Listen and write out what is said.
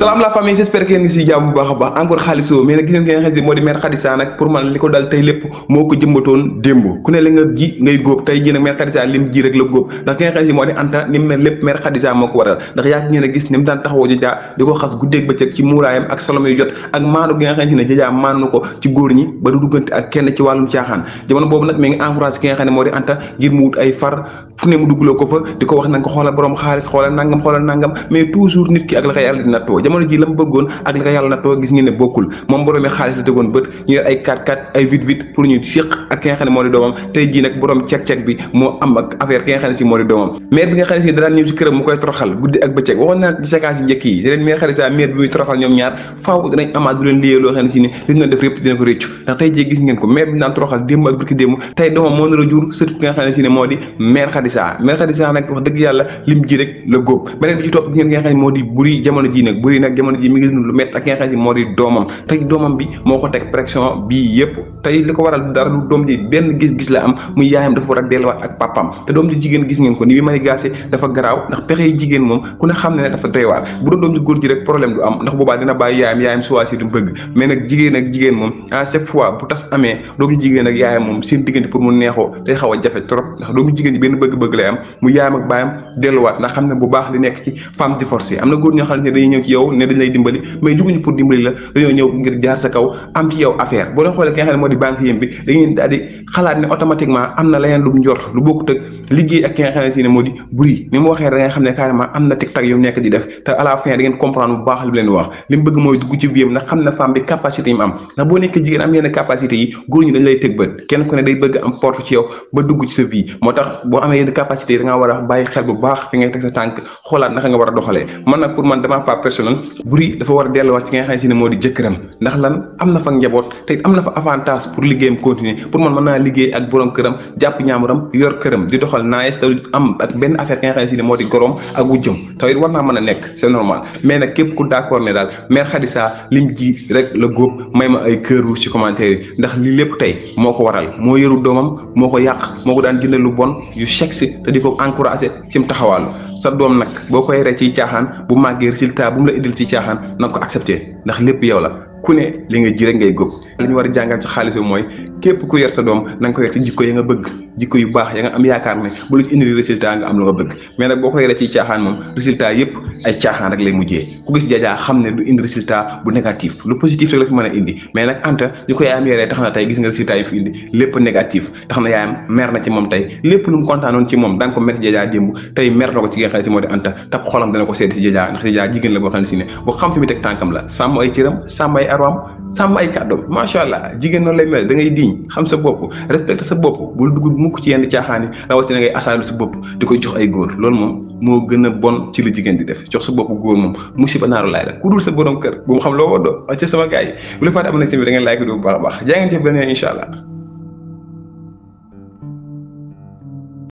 salaam la famille j'espère que ngeen ngi si jàmm bu baax a baax encore xaalisoo mais nag gis ngeen xam ne moo di mère Khadija nag pour man li ko dal tey lépp moo ko jëmbatoon démb ku ne li nga ji ngay góob tey ji nag mère Khadija lim ji rek la góob ndax ki nga xam ne moo di Anta ni mu mel lépp mère Khadija moo ko waral ndax yaa ngeen a gis ni mu daan taxawoo Jaja di ko xas guddeeg bëccëg ci muuraayam ak solom yu jot ak maanu gi nga xam ne Jaja maanu ko ci góor ñi ba du duggante ak kenn ci wàllum caaxaan jamono boobu nag mi ngi encouragé ki nga xam ne moo di Anta ngir mu wut ay far fu ne mu duggloo ko fa di ko wax nanga ko xoolal borom xaalis xoolal nangam xoolal nangam mais toujours nit ki ak la ko yàlla di nattoo jamono ji la mu bëggoon ak la ko yàlla nattoo gis ngeen ne bokkul moom boroomi xaalis la tegoon bët ñu yor ay 4 4 ay 8 8 pour ñu séq ak ki nga xam ne moo di doomam tey jii nag borom cek-cek bi moo am ak affaire ki nga xam ne si moo di doomam maire bi nga xam ne si daan ñëw ci këram mu koy toroxal guddi ak bëccëg waxoon naa ci séquence yi njëkk yi leen maire Khadija maire bi muy toroxal ñoom ñaar faaw dinañ amaat du leen liyee loo xam ne si ne li ñu doon def yëpp dina ko réccu ndax tey jii gis ngeen ko maire bi daan toroxal démb ak bërki démb tey doomam moo nar a jur surtout ki nga xam ne si ne moo di maire Khadija maire Khadija nag wax dëgg yàlla lim ji rek la góob beneen bi ci topp gis ngeen ki nga xam ne moo di buri jamono ji nag buri nag jamono ji mi ngi dund lu métti ak ki nga xam ne si moo di doomam tey doomam bi moo ko teg pression bii yëpp tey li ko waral dara lu doom ji benn gis-gis la am muy yaayam dafa war a delluwaat ak papam te doom ji jigéen gis ngeen ko ni bi mani gaase dafa garaaw ndax pexe yi jigéen moom ku ne xam ne ne dafa doy waar bu doon doom ji góor ji rek problème du am ndax boobaa dina bàyyi yaayam yaayam choisir du bëgg mais nag jigéen ak jigéen moom à chaque fois bu tas amee doom ji jigéen ak yaayam moom seen diggante pour mu neexoo day xaw a jafe trop ndax doomu jigéen ji benn bëgg-bëgg lay am mu yaayam ak baayam delluwaat ndax xam ne bu baax li nekk ci femme divorcée am na góor ñoo xam ne dañuy ñëw ci yow ne dañ lay dimbali mais juguñu pour dimbali la dañoo ñëw ngir jaar sa kaw am ci yow affaire boo leen xoolee ki nga xam ne moo di banque yëm bi dañuy daal di xalaat ne automatiquement am na leneen lu njort lu bokkut ak liggéey ak ki nga xam ne si ne moo di buri ni mu waxee da nga xam ne carrément am na tic tac yu nekk di def te à la fin da ngeen comprendre bu baax li mu leen wax li mu bëgg mooy dugg ci vie ndax xam na femme bi capacité yi mu am ndax boo nekkee jigéen am yenn capacité yi góor ñi dañ lay tëg bët kenn ku ne day bëgg am porte ci yow ba dugg ci sa vie moo tax boo amee yenn capacité yi da ngaa war a bàyyi xel bu baax fi ngay teg sa tànk xoolaat naka nga war a doxalee man nag pour man dama pas personnel buri dafa war a delluwaat ci nga xam ne si ne moo di jëkkëram ndax lan am na fa njaboot te am na fa avantage pour liggéeyam continuer pour man mën naa liggéey ak borom këram jàpp ñaamuram yor këram di doxal naes te am ak benn affaire ki nga xam ne si ne moo di gorom ak wujjëm te it war naa mën a nekk c'est normal mais nag képp ku d'accord ne daal mère Khadija lim ji rek la góob may ma ay këru ci commentaire yi ndax li lépp tey moo ko waral moo yoru doomam moo ko yàq moo ko daan jëndal lu bon yu sexe te di ko encourager ci mu taxawaalu sa doom nag boo koy ree ci caaxaan bu màggee résultat bu mu la indil ci caaxaan na nga ko accepté ndax lépp yow la ku ne li nga ji rek ngay góob li ñu war a jàngal ci xaalis mooy képp ku yor sa doom na nga ko yor ci jikko ya nga bëgg jikko yu baax ya nga am yaakaar ne bu la ci indi résultat nga am lu nga bëgg mais nag boo ko yoree ci caaxaan moom résultat yépp ay caaxaan rek lay mujjee ku gis Jaja xam ne du indi résultat bu négatif lu positif rek la fi mën a indi mais nag Anta ñu ko yaayam yoree tax na tey gis nga résultat yi fi indi lépp négatif tax na yaayam mer na ci moom tey lépp lu mu kontaanoon ci moom daan ko métti Jaja démb tey mer na ko ci nga xam ne si moo di Anta tab xolam dana ko seeti ci Jaja ndax Jaja jigéen la boo xam ne si ne boo xam fi mu teg tànkam la sàmm ay cëram sàmm ay arwaam sàmm ay kàddoom macha allah jigéen noonu lay mel da ngay diñ xam sa bopp respecté sa bopp bul dugg mukk ci yenn caaxaan yi rawatina ngay asaalu sa bopp di ko jox ay góor loolu moom moo gën a bon ci la jigéen di def jox sa bopp góor moom musiba naaru laay la ku dul sa borom kër bu mu xam loo woddoo ca sama gars yi bu la fàtte am na tamit da ngeen laaj ko bu baax a baax jaa ngeen jëf beneen incha allah